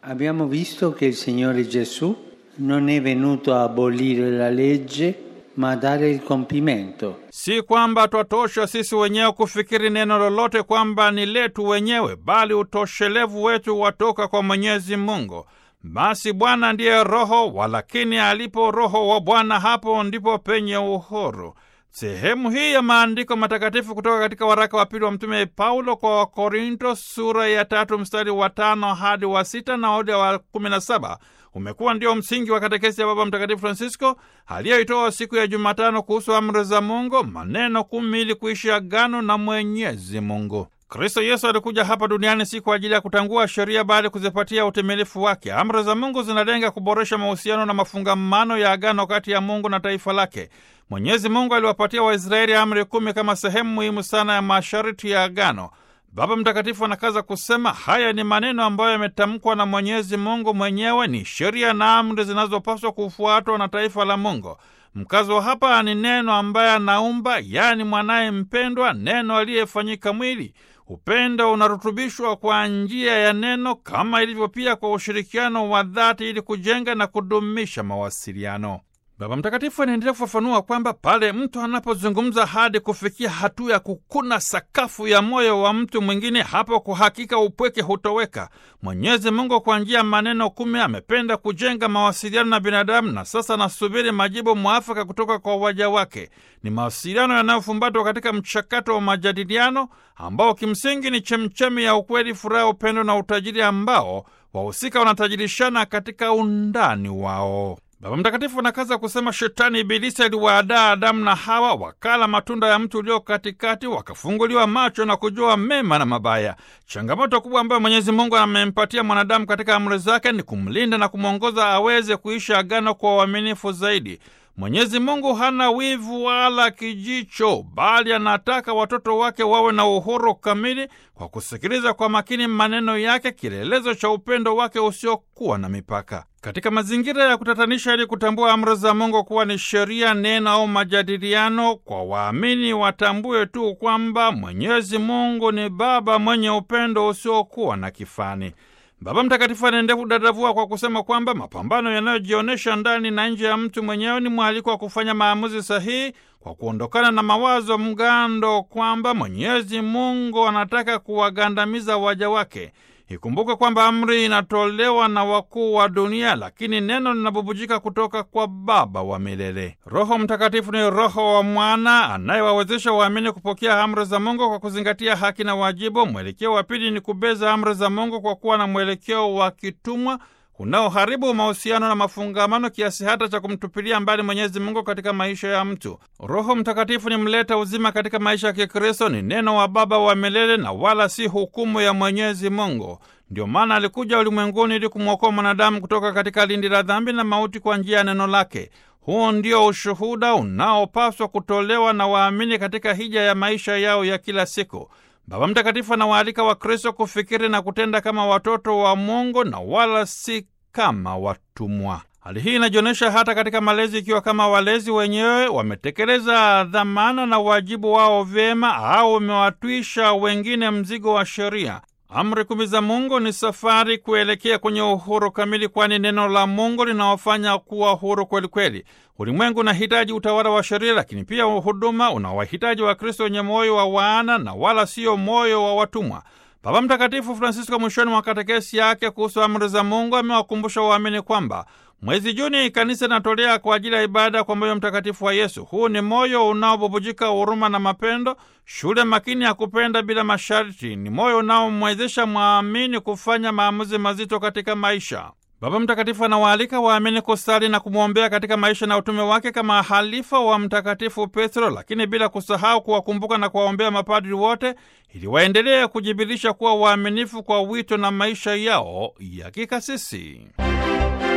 Abbiamo visto che il Signore Gesù non è venuto a abolire la legge, ma a dare il compimento. Si kwamba twatosha sisi wenyewe kufikiri neno lolote kwamba ni letu wenyewe, bali utoshelevu wetu watoka kwa Mwenyezi Mungu. Basi Bwana ndiye Roho, walakini alipo Roho wa Bwana, hapo ndipo penye uhuru. Sehemu hii ya maandiko matakatifu kutoka katika waraka wa pili wa Mtume Paulo kwa Wakorinto sura ya tatu mstari wa tano hadi wa sita na ode wa kumi na saba umekuwa ndio msingi wa katekesi ya Baba Mtakatifu Francisco aliyoitoa siku ya Jumatano kuhusu amri za Mungu, maneno kumi ili kuishi agano na Mwenyezi Mungu. Kristo Yesu alikuja hapa duniani si kwa ajili ya kutangua sheria bali kuzipatia utimilifu wake. Amri za Mungu zinalenga kuboresha mahusiano na mafungamano ya agano kati ya Mungu na taifa lake. Mwenyezi Mungu aliwapatia Waisraeli amri kumi kama sehemu muhimu sana ya masharti ya agano. Baba Mtakatifu anakaza kusema haya ni maneno ambayo yametamkwa na Mwenyezi Mungu mwenyewe, ni sheria na amri zinazopaswa kufuatwa na taifa la Mungu. Mkazo hapa ni neno ambaye anaumba, yaani mwanaye mpendwa, neno aliyefanyika mwili. Upendo unarutubishwa kwa njia ya neno kama ilivyo pia kwa ushirikiano wa dhati ili kujenga na kudumisha mawasiliano. Baba Mtakatifu anaendelea kufafanua kwamba pale mtu anapozungumza hadi kufikia hatua ya kukuna sakafu ya moyo wa mtu mwingine, hapo kwa hakika upweke hutoweka. Mwenyezi Mungu kwa njia ya maneno kumi amependa kujenga mawasiliano na binadamu, na sasa anasubiri majibu mwafaka kutoka kwa waja wake. Ni mawasiliano yanayofumbatwa katika mchakato wa majadiliano ambao kimsingi ni chemchemi ya ukweli, furaha, upendo na utajiri ambao wahusika wanatajirishana katika undani wao. Baba Mtakatifu anakaza kusema shetani Ibilisi aliwaadaa Adamu na Hawa, wakala matunda ya mtu ulio katikati, wakafunguliwa macho na kujua mema na mabaya. Changamoto kubwa ambayo Mwenyezi Mungu amempatia mwanadamu katika amri zake ni kumlinda na kumwongoza aweze kuishi agano kwa uaminifu zaidi. Mwenyezi Mungu hana wivu wala kijicho, bali anataka watoto wake wawe na uhuru kamili kwa kusikiliza kwa makini maneno yake, kielelezo cha upendo wake usiokuwa na mipaka. Katika mazingira ya kutatanisha, ili kutambua amri za Mungu kuwa ni sheria, neno au majadiliano, kwa waamini watambue tu kwamba Mwenyezi Mungu ni Baba mwenye upendo usiokuwa na kifani. Baba Mtakatifu anaendelea kudadavua kwa kusema kwamba mapambano yanayojionyesha ndani na nje ya mtu mwenyewe ni mwaliko wa kufanya maamuzi sahihi kwa kuondokana na mawazo mgando kwamba Mwenyezi Mungu anataka kuwagandamiza waja wake. Ikumbuke kwamba amri inatolewa na wakuu wa dunia, lakini neno linabubujika kutoka kwa Baba wa milele. Roho Mtakatifu ni Roho wa Mwana anayewawezesha waamini kupokea amri za Mungu kwa kuzingatia haki na wajibu. Mwelekeo wa pili ni kubeza amri za Mungu kwa kuwa na mwelekeo wa kitumwa unaoharibu mahusiano na mafungamano kiasi hata cha kumtupilia mbali Mwenyezi Mungu katika maisha ya mtu. Roho Mtakatifu ni mleta uzima katika maisha ya Kikristo, ni neno wa Baba wa milele na wala si hukumu ya Mwenyezi Mungu. Ndio maana alikuja ulimwenguni ili kumwokoa mwanadamu kutoka katika lindi la dhambi na mauti kwa njia ya neno lake. Huu ndio ushuhuda unaopaswa kutolewa na waamini katika hija ya maisha yao ya kila siku. Baba Mtakatifu anawaalika Wakristo kufikiri na kutenda kama watoto wa Mungu na wala si kama watumwa. Hali hii inajionyesha hata katika malezi, ikiwa kama walezi wenyewe wametekeleza dhamana na wajibu wao vyema au wamewatwisha wengine mzigo wa sheria. Amri kumi za Mungu ni safari kuelekea kwenye uhuru kamili, kwani neno la Mungu linawafanya kuwa huru kwelikweli. Ulimwengu unahitaji utawala wa sheria, lakini pia huduma unawahitaji Wakristo wenye moyo wa wana na wala sio moyo wa watumwa. Baba Mtakatifu Francisco mwishoni mwa katekesi yake kuhusu amri za Mungu amewakumbusha waamini kwamba mwezi Juni kanisa inatolea kwa ajili ya ibada kwa moyo mtakatifu wa Yesu. Huu ni moyo unaobubujika huruma na mapendo, shule makini ya kupenda bila masharti. Ni moyo unaomwezesha mwamini kufanya maamuzi mazito katika maisha. Baba Mtakatifu anawaalika waamini kusali na kumwombea katika maisha na utume wake kama halifa wa Mtakatifu Petro, lakini bila kusahau kuwakumbuka na kuwaombea mapadri wote ili waendelee kujibirisha kuwa waaminifu kwa wito na maisha yao ya kikasisi.